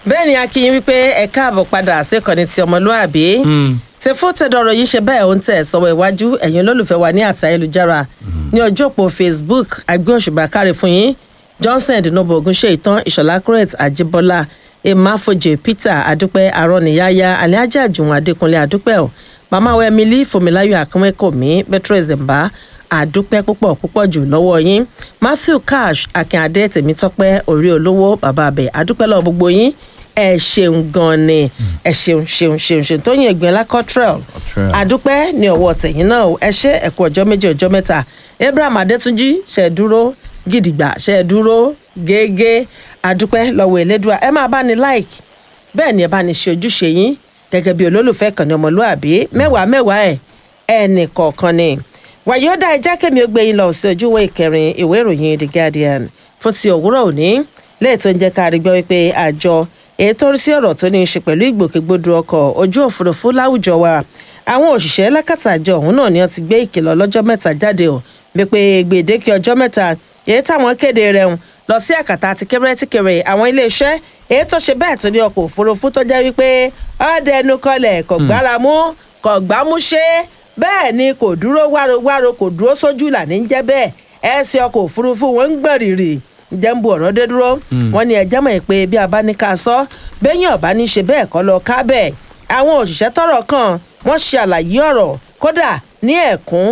bẹ́ẹ̀ ni akínyìn wípé ẹ káàbọ̀ padà síkànnì ti ọmọlúàbí ti fún tẹ̀dọ̀rọ̀ yìí ṣe bẹ́ẹ̀ ó ń tẹ̀ sọ́wọ́ iwájú ẹ̀yin olólùfẹ́ wa ní àti ayélujára ní ọjọ́ òpó facebook àgbẹ̀ òṣùbà káre fún yín johnson dinobo ogunṣe ìtàn ìṣọ̀lá crete àjíbọ́lá emafoje peter adúpẹ́ arọ́nìyáyá aliájà àjùwọ̀n adékúnlé adúpẹ́ ọ̀ màmá wa emily fòmíláyọ̀ akínwékòmí beatrice mba àdúpẹ́ púpọ̀ púpọ̀ jù lọ́wọ́ yín matthew cash akínadé tèmítọ́pẹ́ orí olówó bàbá abẹ àdúpẹ́ lọ́wọ́ gbogbo yín ẹ ṣeun gan ni ẹ ṣeun ṣeun ṣeun ṣeun tó yin ẹgbẹ́ ńlá cottrell àdúpẹ́ ní ọwọ́ tẹ̀yìn náà ẹ ṣe ẹ̀kú ọjọ́ méjì ọjọ́ mẹ́ta abraham adétúnjì ṣe é dúró gidigba ṣe é dúró gégé àdúpẹ́ lọ́wọ́ elédùà ẹ máa bá ní like bẹ́ẹ̀ ni ẹ bá ní ṣe ojúṣe yín gẹ́gẹ́ bí olólùfẹ́ kan ní ọmọlúàbí mẹ́wàá mẹ́wàá ẹ̀ ẹnì kọ̀ọ̀kan ni wàyí ó dá ẹjá kẹ́mi ó gbé yín lọ sí ojúwé ìkẹrin ìwé ìròyìn the guardian fún ti òwúrọ̀ òní lẹ́yìn tó ń jẹ́ ká rí gbọ́ wípé àjọ èyí tó rí sí ọ̀rọ̀ tó ní í ṣe pẹ̀lú ìgbòkègbodò ọkọ̀ ojú òfurufú láwùjọ wa àwọn òṣìṣẹ́ lákàtà àjọ ọ̀hún náà ni wọ́n ti gbé ìkìlọ̀ lọ́jọ́ mẹ́ta jáde ò wípé gbèdéke ọjọ́ mẹ́ta èyí táwọn kéde rẹ̀ ń lọ sí àkàtà àti kéré-tíkèrè àwọn iléeṣẹ́ èyí tó ṣe bẹ́ẹ̀ tó ní ọkọ̀ òfurufú tó jẹ́ wípé ọ̀dẹ ẹnu kọlẹ̀ kò gbára mú kò gbámúṣé bẹ́ẹ̀ ni kò dúró wárowáro kò dúró sójú là ní jẹ́ bẹ́ẹ̀ ẹ̀sìn ọkọ̀ òfurufú wọn ń gbọ̀n rìrì jẹ́ǹbù ọ̀rọ̀ dé dúró wọn ni ẹ̀jẹ̀ mọ̀ pé bí a bá ní ká sọ bẹ́yìn ọ̀bá ní ṣe bẹ́ẹ̀ kọ́ lọ ká bẹ́ẹ̀ àwọn òṣìṣẹ́ tọrọ kan wọ́n ṣe àlàyé ọ̀rọ̀ kódà ní ẹ̀kún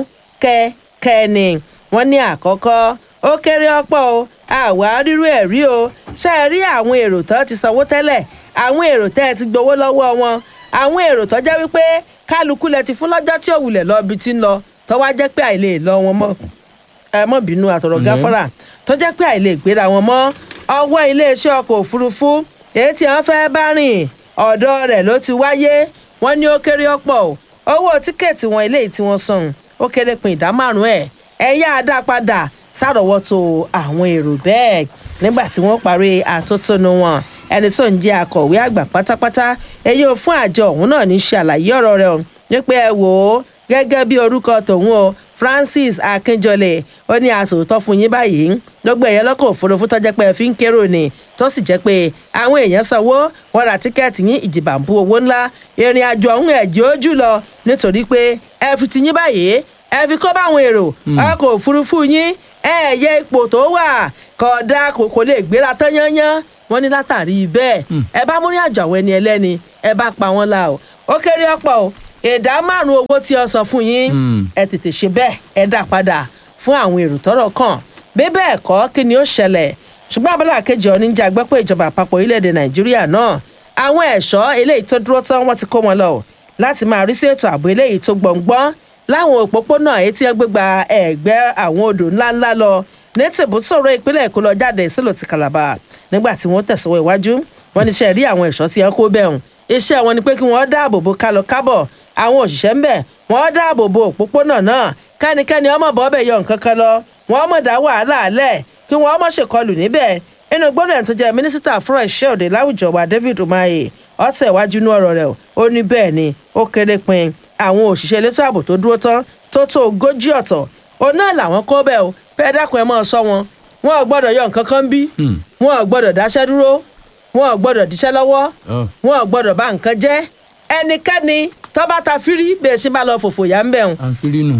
kẹ́kẹ́ ni wọ́n ní àkọ́kọ́ ó kéré ọ̀pọ̀ o àwa rírú ẹ̀ rí o ṣe é rí àwọn èrò tán ti sanwó tẹ́lẹ̀ àwọn èrò tẹ́ ẹ ti gbowó lọ́wọ́ wọn àwọn èrò tó jẹ́ wípé kálukú lẹ ti fún lọ́jọ́ tí ò wulẹ̀ lọ ibi tí ń lọ tó wá jẹ́ pé àìlè lọ wọn mọ́ ẹ mọ́ bínú àtọ̀rọ̀ gáfárà tó jẹ́ pé àìlè gbéra wọn mọ́ ọwọ́ iléeṣẹ́ ọkọ̀ òfurufú èyí tí wọ́n fẹ́ bá rìn ọ̀dọ̀ rẹ̀ ló ti wáyé wọ́n ní ó kéré ọ̀pọ̀ owó tíkẹ́ẹ̀tì wọn eléyìí tí wọ́n san ó kéré pin ìdá márùn-ún ẹ̀ ẹ yá a dá padà sárọ̀wọ́tò àwọn èrò bẹ́ẹ̀ nígbà tí wọ́n parí àtótónu wọn ẹni tó ń jẹ́ akọ̀wé àgbà pátápátá èyí ò fún àjọ òun náà ní ṣe àlàyé ọ̀rọ̀ rẹ̀ wípé ẹ wò ó gẹ́gẹ́ bí orúkọ tòun o francis akínjọlẹ ó ní àsòótọ́ fún yín báyìí gbogbo èèyàn lọ́kọ̀ òfurufú tó jẹ́ pé ẹ fi ń kérò ni tó sì jẹ́ pé àwọn èèyàn sanwó wọn ra tíkẹ́ẹ̀tì yín ìjìbàǹbù owó ńlá ìrìn àjò ọ̀hún ẹ̀jẹ̀ ojú lọ nítorí pé ẹ fi ti yín báyìí ẹ fi kó báwọn èrò ọkọ̀ òfurufú yín ẹ yẹ ipò tó wà kódà kò lè gbéra tán yányán wọn ní látàrí bẹ́ẹ̀ ẹ bá múrí àjọ àwọn ẹni ẹlẹ́ni ẹ bá pa wọn la o ó kéré ọ̀pọ̀ o ìdá márùn owó tí ọ san fún yín ẹ tètè ṣe bẹ́ẹ̀ ẹ dá padà fún àwọn èrò tọ́rọ̀ kàn bí bẹ́ẹ̀ kọ́ kí ni ó ṣẹlẹ̀ ṣùgbọ́n abala kejì ọ níjà gbọ́ pé ìjọba àpapọ̀ orílẹ̀-èdè nàìjíríà náà àwọn ẹ̀ṣọ́ eléyìí tó dúró tán wọ́n ti kó wọn lọ láti máa rí sí ètò ààbò eléyìí tó gbọ̀ngbọ́n láwọn òpópónà èyí tí wọ́n gbégbá ẹ̀gbẹ́ àwọn odò ńláńlá lọ ní tìbútòrò ìpínlẹ̀ èkó lọ jáde sílò ti kàlàbà nígbà tí wọ́n tẹ̀sọ́wọ́ iwájú wọ́n ní ṣe rí àwọn ẹ̀ṣọ́ tí wọ́n kó bẹ̀rùn iṣẹ́ wọn ni pé kí wọ́n dáàbò bo kálọ kábọ̀ àwọn òṣìṣẹ́ ń bẹ̀ wọ́n dáàbò bo òpópónà náà kẹ́nikẹ́ni ọmọ bọ́ọ̀bẹ̀ yọ nǹkan kan lọ wọ́n mọ̀ dá wàhálà alẹ̀ kí wọ́n mọ̀ ṣèkọlù níbẹ̀ inú gbọ́dọ̀ tó jẹ́ mínísítà fúnra iṣẹ́ òde láwùjọ wa david umahi ọ̀sẹ̀ iwájú inú ọ̀rọ̀ rẹ̀ ó ní bẹ́ẹ̀ ni ó kéré pin àwọn òṣìṣẹ́ elétò ààbò tó dúró tán tó tó ogójì ọ̀tọ̀ òun náà làwọn kó bẹ́ẹ̀ o pé dákun ẹ máa sọ wọn wọn ò gbọ́dọ̀ yọ nǹkan kan bí wọn ò gbọ́dọ̀ dáṣẹ́ dúró wọn ò gbọ́dọ̀ díṣẹ́ lọ́wọ́ wọn ò gbọ́dọ̀ bá nǹkan jẹ́ ẹnikẹ́ni tọ́ba ta fírí bẹ́ẹ̀ ṣe bá lọ fòfò yá ń bẹ̀ wọn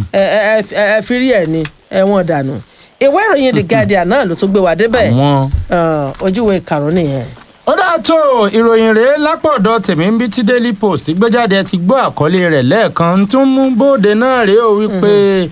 ẹ fírí ẹ̀ ni ẹ wọ́n dànù ìwé ìròyìn the guardian náà ló tún gbé wa débẹ̀ ojúwe karùn-ún nìyẹn. ó dáa tó ìròyìn rèé lápọ̀dọ̀ tèmi ń bí tí daily post gbéjáde ti gbọ́ àkọlé rẹ̀ lẹ́ẹ̀kan tún mú bóde náà rèé o wípé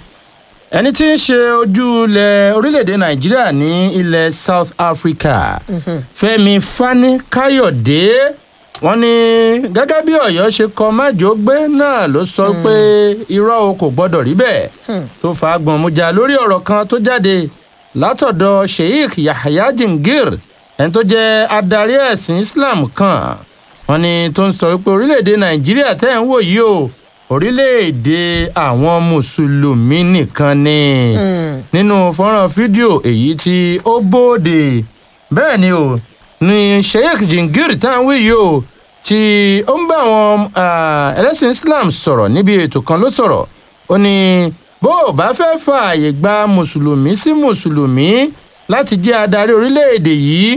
ẹni tí ń ṣe ojú ilẹ̀ orílẹ̀-èdè nàìjíríà ní ilẹ̀ south africa fẹ́mi fani káyọ̀dé wọ́n ní gẹ́gẹ́ bí ọ̀yọ́ ṣe kọ májògbé náà ló sọ pé irọ́ o kò gbọ́dọ̀ rí bẹ́ẹ̀ tó fa gbọ̀nmùjà lórí ọ̀rọ̀ kan tó jáde látọ̀dọ̀ sheikh yahya jingir ẹni tó jẹ́ adarí ẹ̀sìn islam kan wọ́n ní tó ń sọ pé orílẹ̀-èdè nàìjíríà tẹ́ ń wò yìí o orílẹ̀-èdè àwọn mùsùlùmí nìkan ni nínú fọ́nrán fídíò èyí tí ó bóde bẹ́ẹ̀ ni o ní sheikh jingir tá à ń wí yìí o tí ó ń bá àwọn ẹlẹ́sìn islam sọ̀rọ̀ níbi ètò kan ló sọ̀rọ̀ ó ní bó o bá fẹ́ fààyè gba mùsùlùmí sí mùsùlùmí láti jẹ́ adarí orílẹ̀-èdè yìí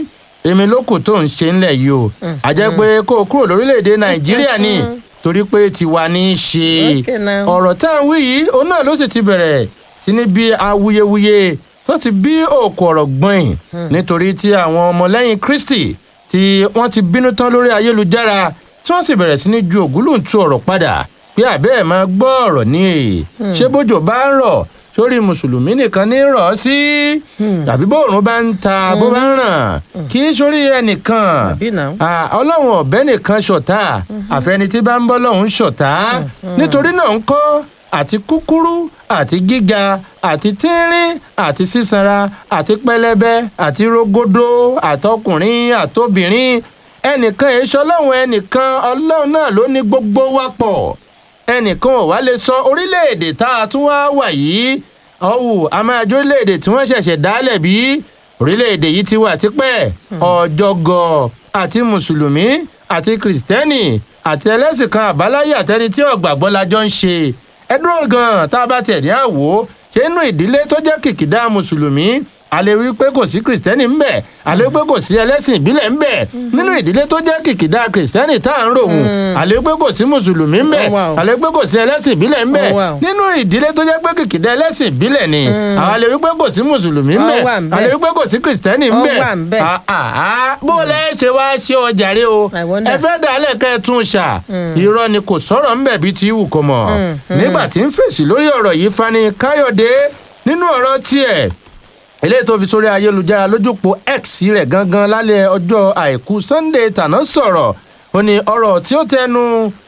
èmi ló kù tó ń ṣe ńlẹ̀ yìí o a jẹ́ pé kó o kúrò lórílẹ̀‐èdè nàìjíríà ni torí pé tiwa ní í ṣe Okay now. ọ̀rọ̀ tá à ń wí yìí òun náà ló sì ti bẹ̀rẹ̀ sí ní bí awuyewuye tó ti bí òkú ọ̀rọ̀ gbọ̀n nítorí tí àwọn ọmọlẹ́yìn kristi tí wọ́n ti bínú tán lórí ayélujára tí wọ́n sì bẹ̀rẹ̀ sí ní ju ògúlùntún ọ̀rọ̀ padà pé àbẹ́ ẹ̀ máa gbọ́ ọ̀rọ̀ ní èyí ṣé bójò bá ń rọ̀ sórí mùsùlùmí nìkan ní rọ̀ ọ́ sí tàbí bóòrùn bá ń ta bó bá ń ràn kì í sórí ẹnìkan Àbí náà. Ah, ọlọ́run ọ̀bẹ nìkan ṣọ̀tá àfẹni tí bá ń bọ́ lọ́hún ṣọ̀tá nítorí náà ń kọ́ àti kúkúrú àti gíga àti tínrín àti sísanra àti pẹlẹbẹ àti rógódó àtọkùnrin àtobìnrin ẹnìkan èso ọlọ́run ẹnìkan ọlọ́run náà ló ní gbogbo wa pọ̀ ẹnìkan ò wá lè sọ orílẹ̀-èdè tá a tún wá wà yìí ọ̀hù amáyájọ́ orílẹ̀-èdè tí wọ́n ṣẹ̀ṣẹ̀ dálẹ̀ bí orílẹ̀-èdè yìí ti wà tipẹ́ ọ̀jọ̀gọ̀ àti mùsùlùmí àti kìrìsìtẹ́nì àti ẹlẹ́sìn kan àbáláyé àtẹni tí ọ̀gbàgbọ́ la jọ ń ṣe ẹ dúró gan-an tá a bá tẹ̀ ní àwò ṣé inú ìdílé tó jẹ́ kìkìdá mùsùlùmí a lè wí pé kò sí kìrìsìtẹ́nì ńbẹ̀ a lè wí pé kò sí ẹlẹ́sìn ìbílẹ̀ ńbẹ̀ nínú ìdílé tó jẹ́ kìkìdá kìrìsìtẹ́nì tá à ń ròhùn a lè wí pé kò sí mùsùlùmí ńbẹ̀ Oh, wow. a lè wí pé kò sí ẹlẹ́sìn ìbílẹ̀ ńbẹ̀ Oh, wow. nínú ìdílé tó jẹ́ pé kìkìdá ẹlẹ́sìn ìbílẹ̀ ni a lè wí pé kò sí mùsùlùmí Ó ńbẹ̀ wà ńbẹ̀. a lè wí pé kò sí kìrìsìtẹ́nì Ó ńbẹ̀ wà ńbẹ̀. Ah, ah, ah. bó lẹ́ ṣe wá ṣe ọjà rẹ o I wonder. ẹ fẹ́ dàálẹ̀ kẹ́ ẹ tún ṣà irọ́ ni kò sọ̀rọ̀ ńbẹ̀ bíi ti wù kó mọ̀ nígbà tí ń fèsì lórí ọ̀rọ̀ yìí fani káyọ̀dé nínú ọ̀rọ̀ tiẹ̀ eléyìí tó fi sórí ayélujára lójúpọ̀ x rẹ̀ gangan lálẹ́ ọjọ́ àìkú sunday tàná sọ̀rọ̀ ó ní ọ̀rọ̀ tí ó tẹnu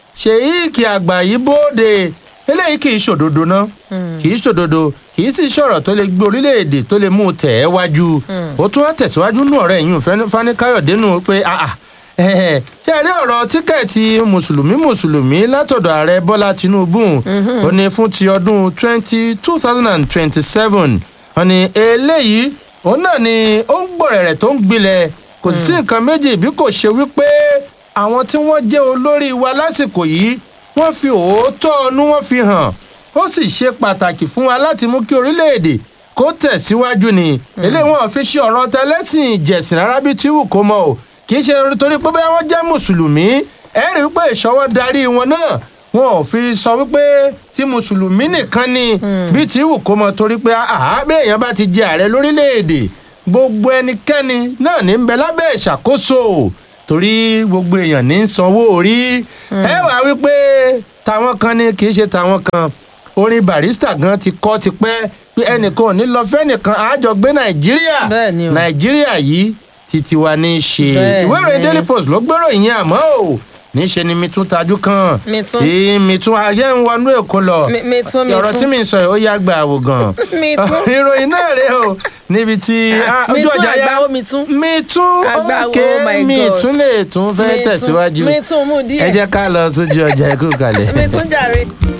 ṣèyíkì àgbà yìí bóde eléyìí kì í ṣòdodo ná kì í ṣòdodo kì í sì ṣọ̀rọ̀ tó lè gbé orílẹ̀-èdè tó lè mú un tẹ̀ ẹ́ wájú ó tún wá tẹ̀síwájú nù ọ̀rẹ́ yìí fani káyọ̀dé nù pé ah ah ẹ̀hẹ̀, ṣé ẹ rí ọ̀rọ̀ tíkẹ́ẹ̀tì mùsùlùmí mùsùlùmí látọ̀dọ̀ ààrẹ bọ́lá tinubu ó ní fún ti ọdún twenty two thousand and twenty seven ó ní eléyìí òun náà ni ó ń gbọ̀rẹ̀rẹ̀ tó ń gbilẹ̀ kò sí nǹkan méjì bí kò ṣe wípé àwọn tí wọ́n jẹ́ olórí wa lásìkò yìí wọ́n fi òótọ́ ọnú wọn fi hàn ó sì ṣe pàtàkì fún wa láti mú kí orílẹ̀-èdè kó tẹ̀síwájú ni eléyìí wọn fi ṣe ọ̀rọ̀ tẹlẹ́sìn ìjẹ̀sìn rárá bí tí wù kó mọ o kì í ṣe torí pé bẹ́ẹ̀ wọ́n jẹ́ mùsùlùmí ẹ rí wípé ìṣọwọ́ darí wọn náà wọn ò fi sọ wípé tí mùsùlùmí nìkan ni bí tí wù kó mọ torí pé àá bí èèyàn bá ti jẹ ààrẹ lórílẹ̀‐èdè gbogbo ẹnikẹ́ni náà ní ń bẹ lábẹ́ ìṣàkóso torí gbogbo èèyàn ní ń sanwó orí ẹ wá wípé tàwọn kan ni kì í ṣe tàwọn kan orin barista gan ti kọ́ tipẹ́ pé ẹnìkan ò ní lọ fẹ́nìkan àjọ gbé nàìjíríà Bẹ́ẹ̀ ni o. nàìjíríà yìí títí wa ní í ṣe Bẹ́ẹ̀ ìwé ìròyìn ni. daily post ló gbèrò ìyẹn àmọ́ o níṣẹ́ ni mi tún tajú kan Mi tún. tí mi tún ayé ń wọnú èkó lọ Mi- mi tún, mi ọ̀rọ̀ tún. tí mi ń sọ yìí ó yá gba àwò gan Mi tún. ìròyìn náà rèé o níbi tí ah, Mi ojú tún, ọjà yá àgbáwo mi tún. mi tún Àgbáwo, òkè oh my mi God. tún lè tún fẹ́ Mi tún- tẹ̀síwájú mi tún mú díẹ̀. ẹ jẹ́ ká lọ sójú ọjà ẹ̀kú kalẹ̀. mi tún jàre.